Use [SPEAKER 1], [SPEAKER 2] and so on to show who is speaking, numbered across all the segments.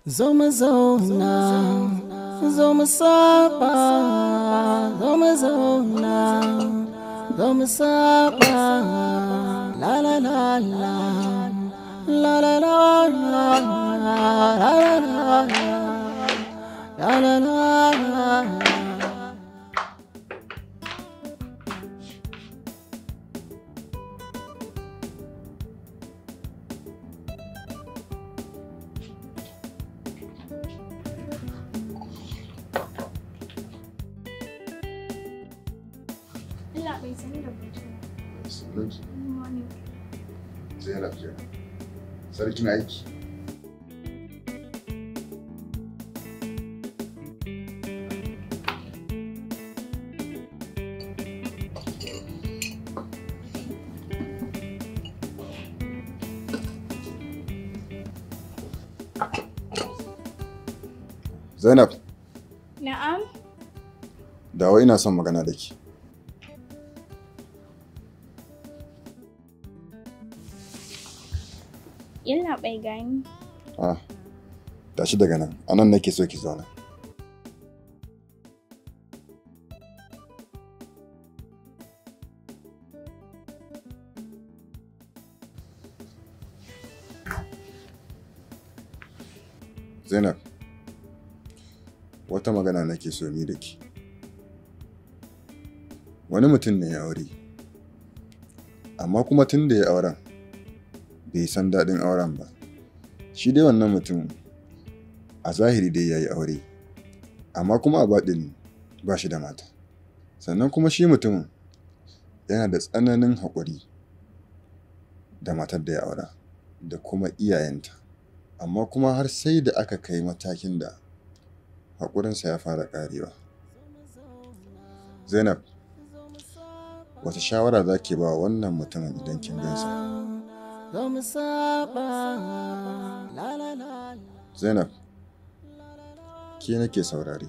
[SPEAKER 1] Zo mu zauna, zo mu saba, zo mu zauna, zo mu saba, la la la la, la la la la, la la la, la la la.
[SPEAKER 2] Allah bai sani da mutum.
[SPEAKER 3] Sunanki
[SPEAKER 2] Morning.
[SPEAKER 3] Zainab kenan. Sarkin aiki. Zainab,
[SPEAKER 2] Na'am.
[SPEAKER 3] dawo ina son magana da ki.
[SPEAKER 2] Yalla bai gani.
[SPEAKER 3] Ah, tashi daga nan, a nan nake so ki zauna. Zainab, wata magana nake so ni da ki. Wani mutum ne ya aure, amma kuma tun da ya auren, bai san daɗin auren ba. shi dai wannan mutum a zahiri dai ya yi aure amma kuma a baɗin ba shi da mata sannan kuma shi mutumin yana da tsananin haƙuri da matar da ya aura da kuma iyayenta amma kuma har sai da aka kai matakin da haƙurinsa ya fara ƙarewa zainab wata shawara za ki ba wannan mutumin idan kin gansa
[SPEAKER 1] Zo mu saba, la la la.
[SPEAKER 3] Zainab, ke nake saurare.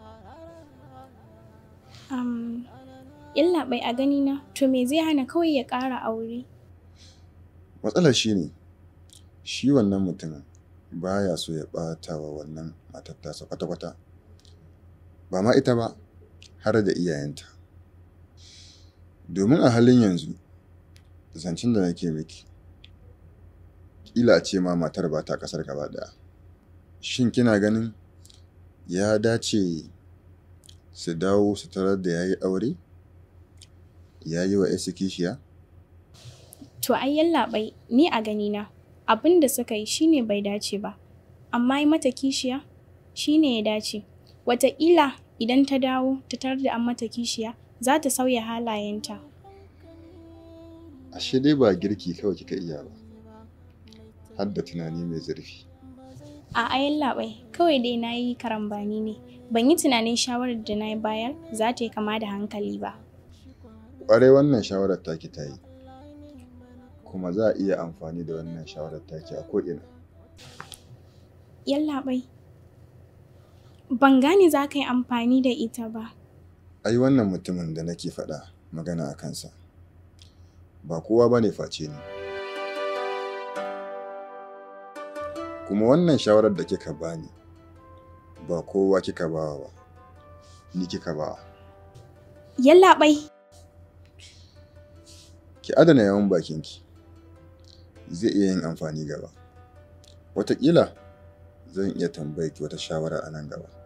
[SPEAKER 2] Um, Yalla bai a gani na. To me zai hana kawai ya ƙara aure?
[SPEAKER 3] Matsalar shi ne, shi wannan mutumin baya so ya ɓata wa wannan matar tasa kwata-kwata. Ba ma ita ba, har da iyayenta. Domin a halin yanzu, zancen da nake miki, ƙila a ce ma matar ba ta ƙasar gaba ɗaya. Shin kina ganin ya dace su dawo su tarar da ya yi aure? Ya yi wa 'yarsu kishiya?
[SPEAKER 2] To ai yalla bai ni a gani na. Abin da suka yi shine bai dace ba. Amma yi mata kishiya shine ya dace. Wataƙila idan ta dawo ta tarar da an mata kishiya za ta sauya halayenta.
[SPEAKER 3] Ashe dai ba girki kawai kika iya ba, har da tunani mai zurfi.
[SPEAKER 2] A ayan labai kawai dai na yi karambani ne. Ban yi tunanin shawarar da na bayar za ta yi kama da hankali ba.
[SPEAKER 3] Ƙwarai wannan shawarar taki ta yi, kuma za a iya amfani da wannan shawarar taki a ko'ina.
[SPEAKER 2] Yallaɓai, ban gane za ka yi amfani da ita ba.
[SPEAKER 3] Ai wannan mutumin da nake faɗa magana a kansa, ba kowa ba ne face ni. Kuma wannan shawarar da kika bani, ba kowa kika bawa ba, ni kika bawa.
[SPEAKER 2] Yallaɓai,
[SPEAKER 3] Ki adana yawan bakinki, zai iya yin amfani gaba. Wataƙila zan iya tambayar ki wata shawara a nan gaba.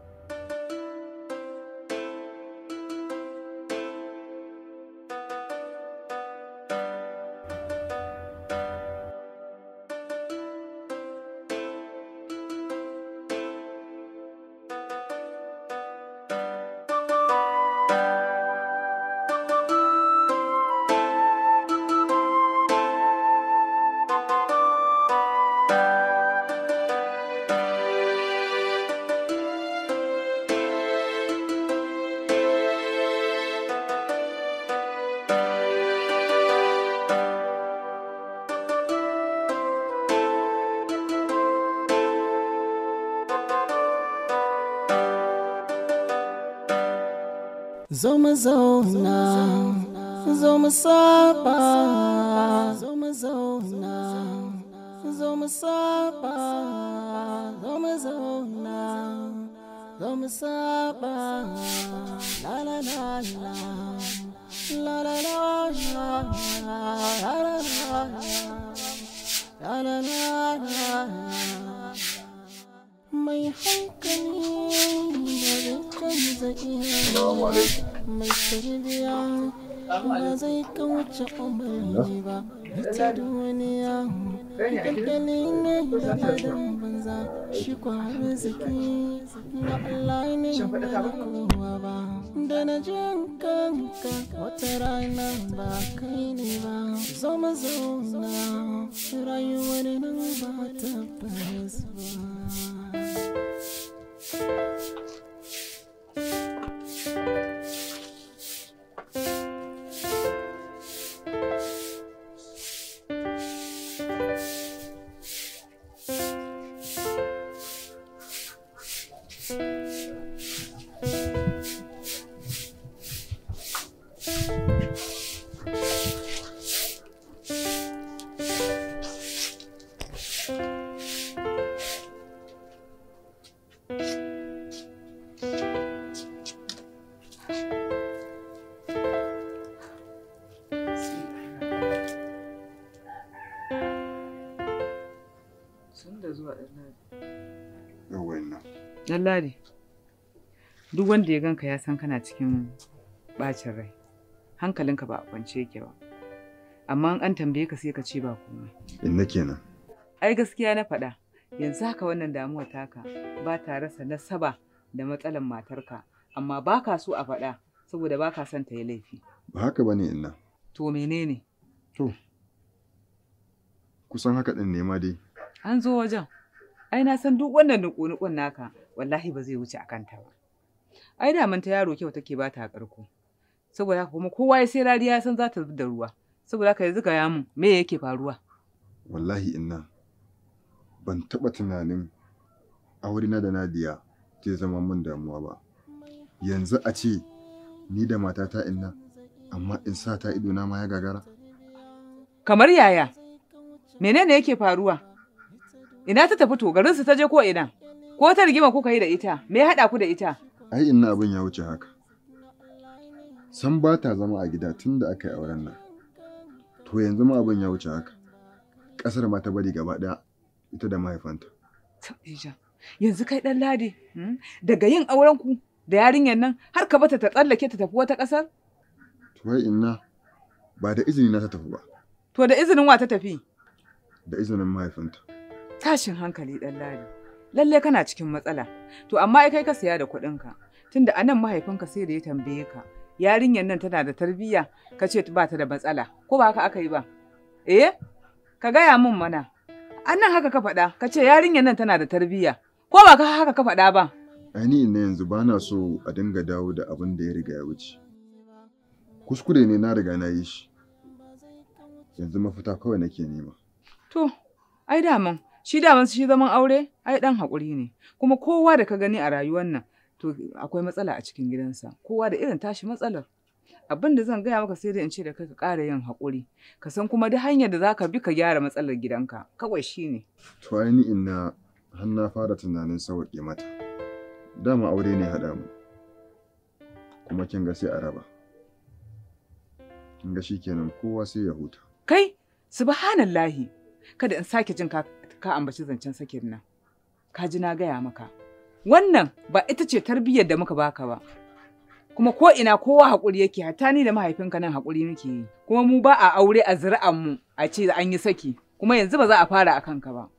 [SPEAKER 1] Zo mu zauna, zo mu saba, zo mu zauna, zo mu saba, zo mu zauna. mu saba la la la la la la la la la la la la mai hankali da zai canza iya mai tarbiya ba zai kauce umarni ba ita duniya kakkali ne da adam banza shi kwarar ziki na Allah ne ba kowa ba da na jin kanka wata rana ba kai ne ba zo mu zauna rayuwar nan ba tabbas ba
[SPEAKER 4] Sun da zuwa ɗan
[SPEAKER 3] Yawwan nan.
[SPEAKER 4] Ɗan Ladi, duk wanda ya ganka ya san kana cikin ɓacin rai. Hankalinka ba a kwance yake ba. Amma in an tambaye ka sai ka ce ba komai.
[SPEAKER 3] Inna kenan.
[SPEAKER 4] Ai gaskiya na faɗa, yanzu haka wannan damuwa taka ba ta rasa nasaba da matsalan matarka, amma ba ka so a faɗa saboda ba ka son ta yi laifi.
[SPEAKER 3] Ba haka ba ne inna.
[SPEAKER 4] To menene?
[SPEAKER 3] To, kusan haka ɗin ne ma dai.
[SPEAKER 4] An zo wajen. Ai na san duk wannan nuku-nukun naka wallahi ba zai wuce a kanta ba. Ai da ta yaro kyau take ba ta ƙarko. Saboda haka kuma kowa ya sai rariya ya san za ta da ruwa. Saboda haka yanzu gaya mun me yake faruwa?
[SPEAKER 3] Wallahi inna. Ban taɓa tunanin aurena da Nadiya zai zama min damuwa ba. Yanzu a ce ni da matata inna, amma in sa ta idona ma ya gagara.
[SPEAKER 4] Kamar yaya? Menene yake faruwa? Ina ta tafi to garinsu ta je ko ina? Ko ta rigima kuka yi da ita? Me ya haɗa ku da ita?
[SPEAKER 3] Ai inna abin ya wuce haka. San ba ta zama a gida tun da aka yi auren nan. To yanzu ma abin ya wuce haka. Ƙasar ma ta bari gaba ɗaya ita da mahaifanta.
[SPEAKER 4] Tabija, yanzu kai ɗan ladi, hmm? daga yin auren ku da yarinyar nan har ka bata ta tsallake ta tafi wata ƙasar?
[SPEAKER 3] To wai inna ba da izini na ta tafi ba,
[SPEAKER 4] To da izinin wa ta tafi?
[SPEAKER 3] da izinin mahaifinta.
[SPEAKER 4] Tashin hankali ɗan ladi. Lalle kana cikin matsala. To amma ai kai ka siya da kuɗinka. Tunda a nan mahaifinka sai da ya tambaye ka. Yarinyar nan tana da tarbiyya ka ce ba ta da matsala. Ko ba haka aka yi ba? Eh? Ka gaya min mana. An nan haka ka faɗa ka ce yarinyar nan tana da tarbiyya. Ko ba ka haka ka faɗa ba?
[SPEAKER 3] Ainihi na yanzu ba na so a dinga dawo da abin da ya riga ya wuce. Kuskure ne na riga na yi shi. Yanzu mafita kawai nake nema.
[SPEAKER 4] To, ai daman, shi daman shi zaman aure, ai ɗan haƙuri ne. Kuma kowa da ka gani a rayuwar nan, to akwai matsala a cikin gidansa. Kowa da irin tashi matsalar. Abin da zan gaya maka sai dai in ce da kai ka ƙara yin haƙuri. Ka san kuma duk hanyar da za ka bi ka gyara matsalar gidanka. Kawai shi ne.
[SPEAKER 3] To ainihi na har na fara tunanin sauƙi mata. Dama aure ne haɗa mu. Kuma kin ga sai a raba. Kin ga shikenan kowa sai ya huta.
[SPEAKER 4] Kai, subhanallahi, kada in sake jin ka, ka ambaci zancen sakin nan. Ka ji na gaya maka. Wannan ba ita ce tarbiyyar da muka baka ba. Kuma ko ina kowa haƙuri yake, hatta ni da mahaifinka nan haƙuri muke yi. Kuma mu ba a aure a zuri'an mu a ce an yi saki. Kuma yanzu ba za a fara a kanka ba.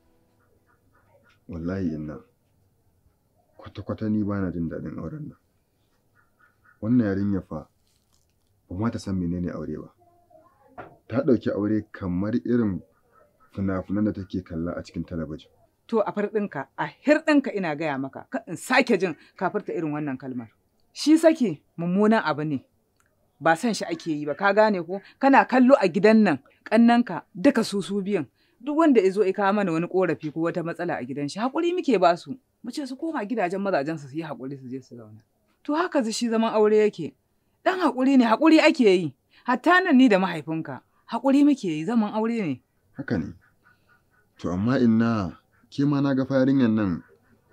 [SPEAKER 3] Wallahi inna. Kwata-kwata ni ba na jin daɗin auren nan. Wannan yarinya fa ba ma ta san menene aure ba. Ta ɗauki aure kamar irin fina-finan da take kalla a cikin talabijin.
[SPEAKER 4] To a farɗinka, a hirɗinka ina gaya maka, ka in sake jin kafirta irin wannan kalmar. Shi sake mummunan abu ne, ba san shi ake yi ba, ka gane ko? Kana kallo a gidan nan, ƙannanka duka su su biyan. Duk wanda ya zo ya kawo mana wani ƙorafi ko wata matsala a gidan shi, haƙuri muke ba su. Mu ce su koma gidajen mazajen su yi haƙuri su je su zauna. To haka shi zaman aure yake. Dan haƙuri ne, haƙuri ake yi. Hatta nan ni da mahaifinka, haƙuri muke yi, zaman aure ne.
[SPEAKER 3] Haka ne. To amma inna ke ma na ga fa yarinyar nan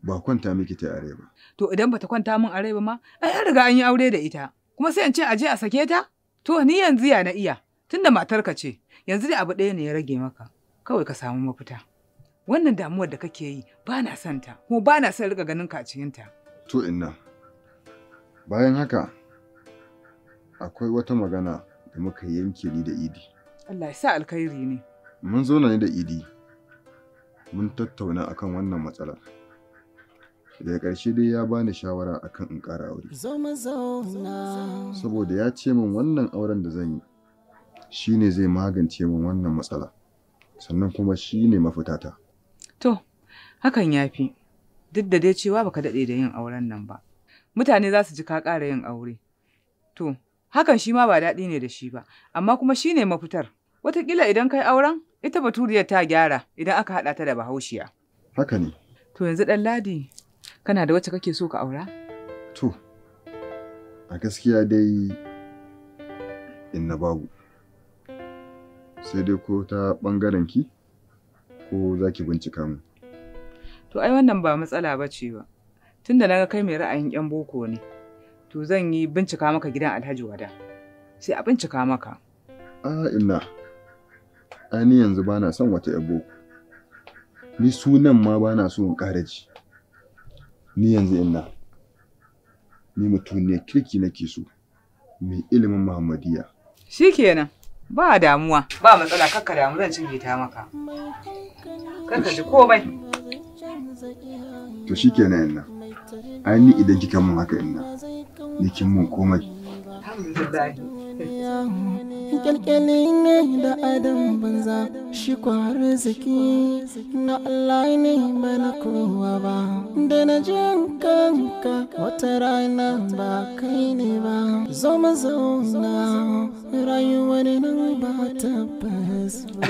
[SPEAKER 3] ba kwanta miki ta are ba.
[SPEAKER 4] To idan bata kwanta min a rai ba ma, ai an riga an yi aure da ita. Kuma sai in ce aje a sake ta? To ni yanzu ya na iya, tunda matarka ce, yanzu dai abu ɗaya ne ya rage maka, kawai ka samu mafita. Wannan damuwar da kake yi ba na son ta, kuma ba na son riga ganin ka a cikinta.
[SPEAKER 3] To inna. Bayan haka akwai wata magana da muka yanke ni da Idi.
[SPEAKER 4] Allah ya sa alkhairi ne.
[SPEAKER 3] Mun zauna ne da Idi. Mun tattauna akan wannan matsalar. Daga ƙarshe dai ya bani shawara akan in ƙara aure.
[SPEAKER 1] zo mu zauna
[SPEAKER 3] Saboda ya ce min wannan auren da zan yi shine zai magance min wannan matsala. Sannan kuma shine mafitata.
[SPEAKER 4] To, hakan ya fi, duk da dai cewa baka daɗe da yin auren nan ba. Mutane za su ji ka ƙara yin aure. To, hakan shi ma ba daɗi ne da shi ba, amma kuma shi ne mafitar. Wataƙila idan kai auren, ita baturiyar ta gyara idan aka haɗa ta da bahaushiya.
[SPEAKER 3] Haka ne.
[SPEAKER 4] To yanzu ɗan ladi, kana da wacce kake so ka aura?
[SPEAKER 3] To, a gaskiya dai inna babu. Sai dai ko ta ɓangaren ki ko za ki bincika mu.
[SPEAKER 4] To ai wannan ba matsala ba ce ba. Tunda na ga kai mai ra'ayin 'yan boko ne, to zan yi bincika maka gidan Alhaji Wada. Sai a bincika maka.
[SPEAKER 3] A inna, ai ni yanzu ba na son wata 'yar boko. Ni sunan ma ba na so in ƙara ji. Ni yanzu inna, ni mutum ne kirki nake so, mai ilimin Muhammadiyya.
[SPEAKER 4] Shi kenan, ba damuwa, ba matsala kakka damu zan cinye ta maka. Kakka ji komai.
[SPEAKER 3] To shi kenan inna, ai ni idan kika mun haka inna, ni kin mun komai.
[SPEAKER 1] kyalkyali ne da adam banza shi kwari ziki na Allah ne ba na kowa ba da na jin kanka wata rana ba kai ne ba zo mu zauna rayuwar nan ba tabbas ba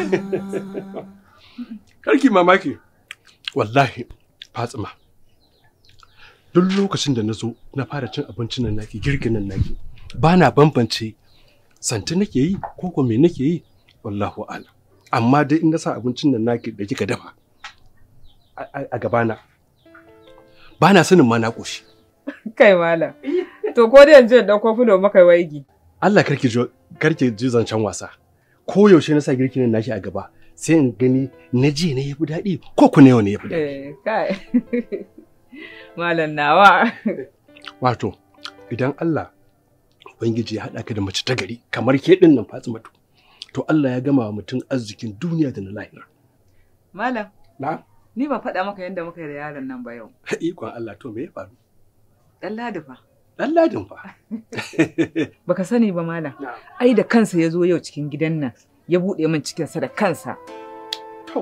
[SPEAKER 5] Karki mamaki, wallahi Fatsima. Duk lokacin da na zo na fara cin abincin nan naki girkin nan naki, ba na bambance santi nake yi ko ko me nake yi wallahu a'lam. Amma dai in na sa abincin nan naki da kika dafa a- a a gabana, ba na sanin ma na ƙoshi.
[SPEAKER 4] Kai malam. To ko da yanzu in ɗauko fulo maka waigi.
[SPEAKER 5] Allah karki jo karki ji zancen wasa. Ko yaushe na sa girkin nan naki a gaba, sai in gani na ji ne yafi daɗi ko ku ne yau ne yafi daɗi.
[SPEAKER 4] Eh, kai. Malam nawa.
[SPEAKER 5] Wato, idan Allah Ubangiji ya haɗa ka da mace ta gari kamar ke ɗin nan Fatimatu, to Allah ya gama wa mutum arzikin duniya da na lahira.
[SPEAKER 4] Malam,
[SPEAKER 5] Na?
[SPEAKER 4] ni ban faɗa maka yadda muka yi da yaron nan ba yau.
[SPEAKER 5] Ikon Allah to me ya faru?
[SPEAKER 4] Ɗan ladi fa.
[SPEAKER 5] Ɗan ladin fa.
[SPEAKER 4] Baka sani ba malam. Ai da kansa ya zo yau cikin gidan nan. Ya buɗe min cikinsa da kansa.
[SPEAKER 5] To.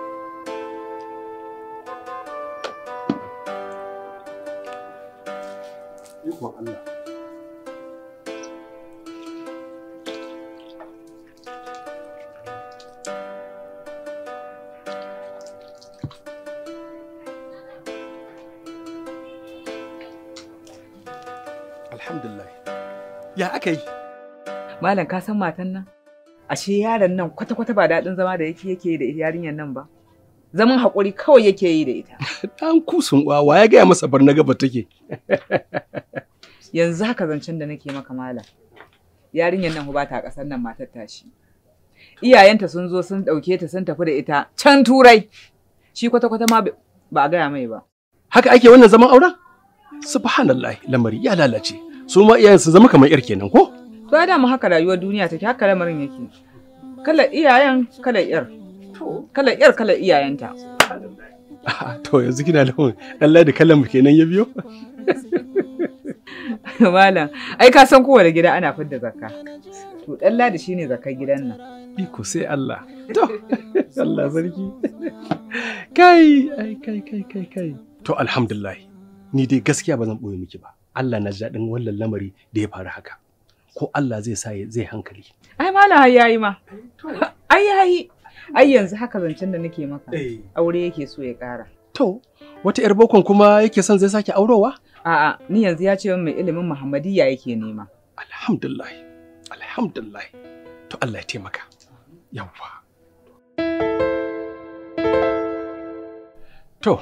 [SPEAKER 5] Ikon Allah. Alhamdulillah. Ya aka yi?
[SPEAKER 4] Malam ka san matan nan? Ashe yaron nan kwata-kwata ba daɗin zama da yake yake yi da yarinyar nan ba. Zaman haƙuri kawai yake yi da ita.
[SPEAKER 5] Ɗan kusun uwa wa ya gaya masa bar na gaba take.
[SPEAKER 4] Yanzu haka zancen da nake maka malam. Yarinyar nan ba ta ƙasar nan matar tashi. Iyayenta sun zo sun ɗauke ta sun tafi da ita can turai. Shi kwata-kwata ma ba a gaya mai ba.
[SPEAKER 5] Haka ake wannan zaman auren? Subhanallah lamari ya lalace. Su ma iyayen su zama kamar yar kenan ko?
[SPEAKER 4] To ya dama haka rayuwar duniya take haka lamarin yake. Kalar iyayen kalar yar. Kalar yar kalar iyayenta.
[SPEAKER 5] to yanzu kina da Allah da kallon mu kenan ya biyo?
[SPEAKER 4] Malam, ai ka san kowane gida ana fidda zakka. To ɗan ladi shine zakkar gidan nan.
[SPEAKER 5] Iko sai Allah. To Allah sarki. Kai ai kai kai kai kai. To alhamdulillah. Ni dai gaskiya ba zan ɓoye miki ba. Allah na ji daɗin wannan lamari da ya faru haka. Ko Allah zai sa zai hankali.
[SPEAKER 4] Ai malam har yayi ma. Ai yayi. Ai yanzu haka zancen da nake maka. Aure yake so ya ƙara.
[SPEAKER 5] To, wata 'yar bokon kuma yake son zai sake aurowa?
[SPEAKER 4] A'a, ni yanzu ya ce min mai ilimin Muhammadiyya yake nema.
[SPEAKER 5] Alhamdulillah. Alhamdulillah. To Allah ya taimaka. Yawwa. To,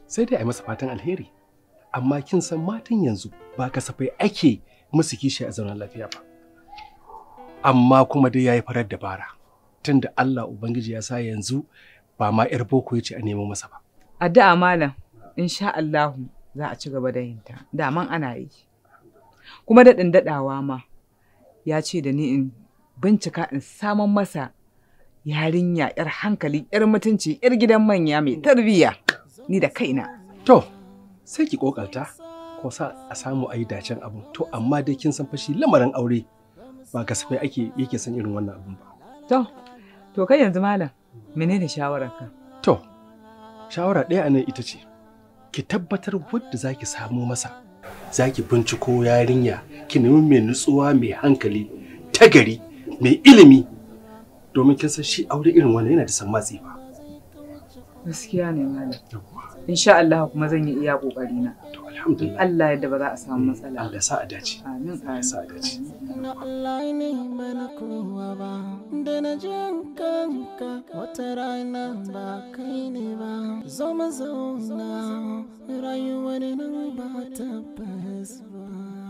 [SPEAKER 5] sai dai a yi masa fatan alheri amma kin san matan yanzu ba kasafai ake musu kishi a zaunar lafiya ba amma kuma dai ya yi farar dabara tunda Allah Ubangiji ya sa yanzu ba ma 'yar boko ya ce a nemo masa ba
[SPEAKER 4] Addu'a malam, insha Allahu za a ci gaba da yin ta. Daman ana yi. Kuma daɗin daɗawa ma ya ce da ni in bincika in saman masa yarinya 'yar hankali, 'yar mutunci, 'yar gidan manya mai tarbiyya. Ni da kaina.
[SPEAKER 5] to sai ki kokarta ko sa a samu a yi dacen abu to amma dai kin san fashi lamarin aure ba kasafai ake yake son irin wannan abun ba
[SPEAKER 4] To, to kai yanzu malam, menene shawararka?
[SPEAKER 5] To, shawara ɗaya a nan ita ce, ki tabbatar wadda za ki samu masa, za ki binciko yarinya, ki nemi mai nutsuwa mai hankali, ta gari, mai ilimi, domin kin san shi aure irin wannan yana da san matsi ba.
[SPEAKER 4] Gaskiya ne malam. Insha Allah kuma zan yi iya ƙoƙarina.
[SPEAKER 5] To,
[SPEAKER 4] In
[SPEAKER 5] alhamdulillah.
[SPEAKER 4] Allah yadda ba za a samu matsala.
[SPEAKER 5] Allah ya sa a dace.
[SPEAKER 4] Amin,
[SPEAKER 5] Allah ya sa a dace.
[SPEAKER 1] na Allah ne bana kowa ba da na jin kanka wata rana ba kai ne ba zo mu zauna rayuwar nan ba tabbas ba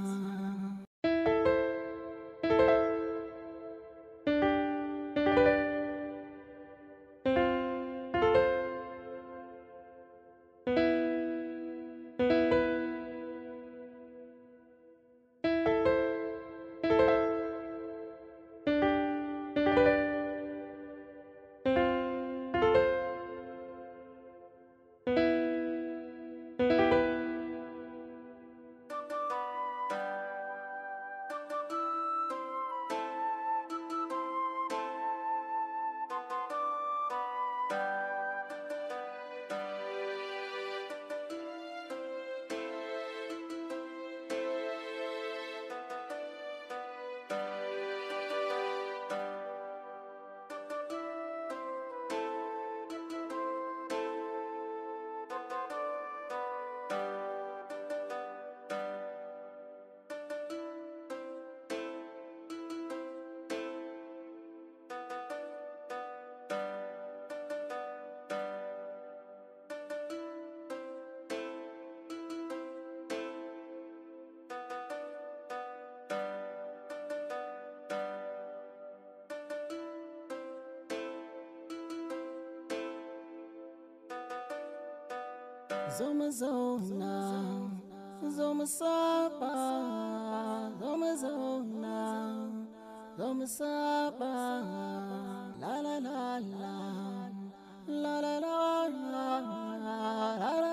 [SPEAKER 1] zo mu zauna zo mu saba zo mu zauna zo mu saba la la la la la la la la la la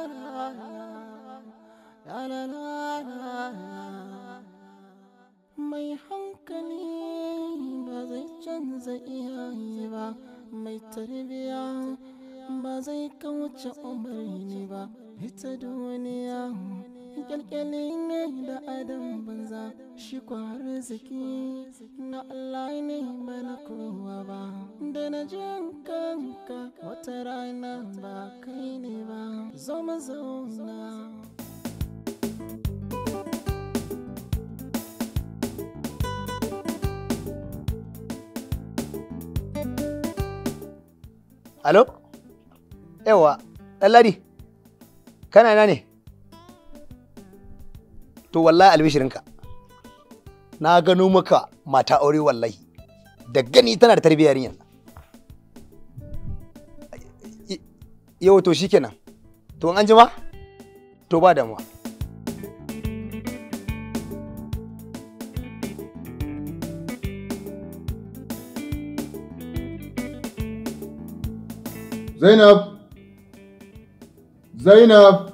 [SPEAKER 1] la la la mai hankali ba zai canza iyaye ba mai tarbiya ba zai kauce umarni ba ita duniya kyalkyali ne da adam banza shi kwari zaki na Allah ne ba na kowa ba da na jin kanka wata rana ba kai ne ba zo mu zauna
[SPEAKER 6] Alo? Yawa, ɗanladi, kana ina ne? To wallahi albishirinka, na gano maka mata aure wallahi, da gani tana da tarbiyyar yin Yau to shikenan, to an jima? To ba damuwa.
[SPEAKER 3] Zainab! Zainab!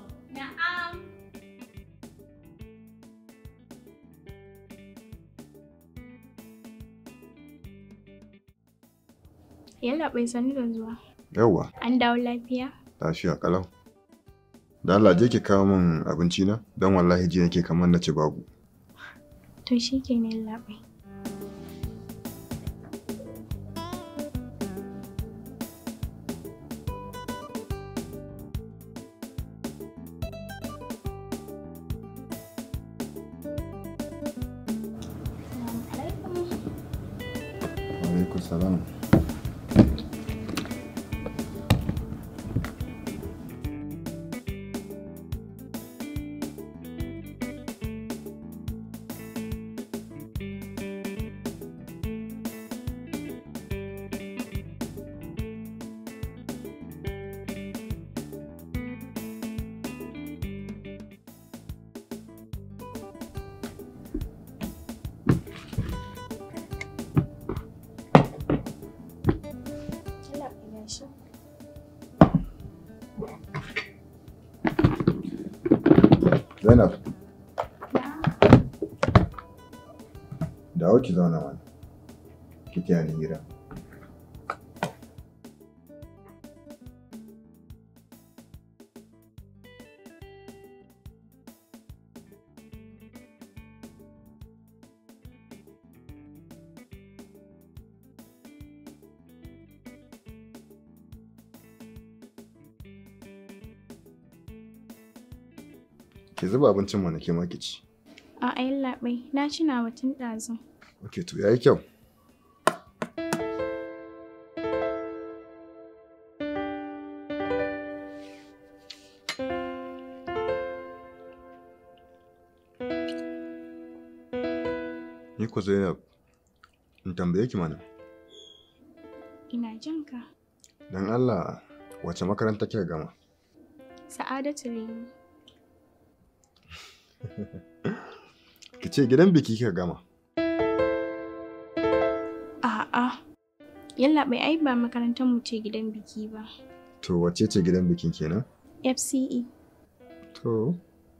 [SPEAKER 2] Yalla bai sani da zuwa.
[SPEAKER 3] Yawwa,
[SPEAKER 2] An dawo lafiya?
[SPEAKER 3] lafiya kalau. Da Allah je ki kawo min abinci na don wallahi ji nake kamar na ci babu.
[SPEAKER 2] To shi ke ne labai.
[SPEAKER 3] Alaikum salam. Zainab. Dawo ki zauna mana. Ki taya ni hira. Ki zuba abincin mana ke ma ki ci.
[SPEAKER 2] A'a yallaɓai, na ci nawa tun ɗazu.
[SPEAKER 3] Ok, to yayi kyau. Ni ko Zainab, in tambaye ki mana,
[SPEAKER 2] Ina jin ka.
[SPEAKER 3] don Allah wace makaranta kika gama?
[SPEAKER 2] Sa'adatu Rimi.
[SPEAKER 3] Ki ce gidan biki kika gama.
[SPEAKER 2] A'a. Yallaɓai ai ba makarantar mu ce gidan biki ba.
[SPEAKER 3] To wace ce gidan bikin kenan?
[SPEAKER 2] FCE.
[SPEAKER 3] To.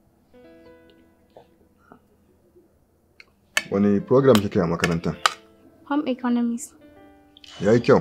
[SPEAKER 3] Wani program kika yi a makarantar?
[SPEAKER 2] Home Economics.
[SPEAKER 3] Yayi kyau.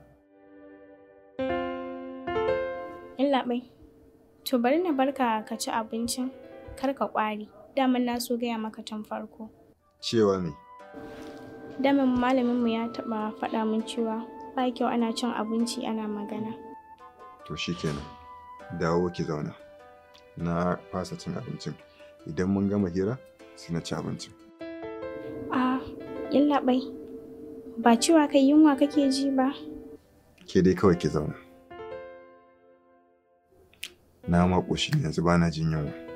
[SPEAKER 2] Yallaɓai. To bari na barka ka ci abincin kar ka ƙwari. Daman na so gaya maka tun farko.
[SPEAKER 3] Cewa me?
[SPEAKER 2] Daman malaminmu ya taɓa faɗa min cewa ba kyau ana cin abinci ana magana.
[SPEAKER 3] To shi kenan. Dawo ki zauna. Na fasa cin abincin. Idan mun gama hira, sai na ci abincin.
[SPEAKER 2] A yallaɓai. Ba cewa kai yunwa kake ji ba.
[SPEAKER 3] Ke dai kawai ki zauna. Na maƙoshi yanzu ba na jin yunwa.